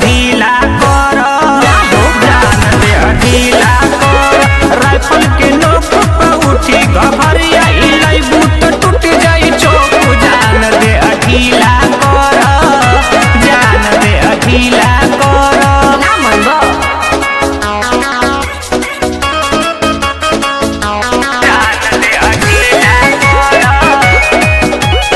ढीला कर जान दे ढीला कर राइफल के नोक पर उठी घबरिया इलाई बूट टूट जाई चोक जान दे ढीला कर जान दे ढीला कर ना मनबो जान दे ढीला कर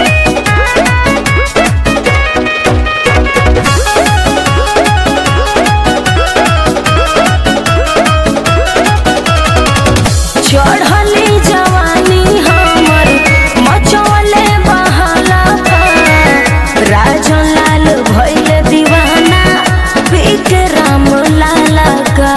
चढ़ली जवानी हमर मचौले बहाला राजन लाल भइल दीवाना विक्रम लाला का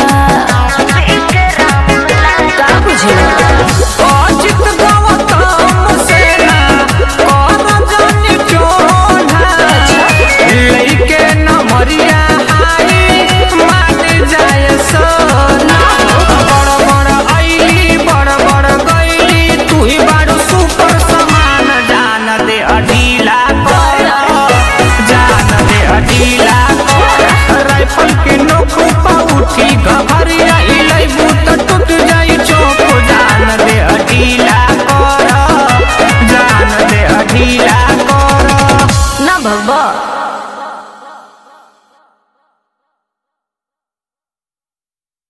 का बुझला अजित गौतम सेना कर जानी चोला लइके नमरिया हाई मान जाय सोना बड़ बड़ आईली बड़ बड़ गईली तू ही बारू सुपर समान जान दे अढीला कर जान दे अढीला कर राइफल के नोक पा उठी घबरिया इलाई बूट टूट जाई चोक जान दे अढीला कर जान दे अढीला कर ना भगवा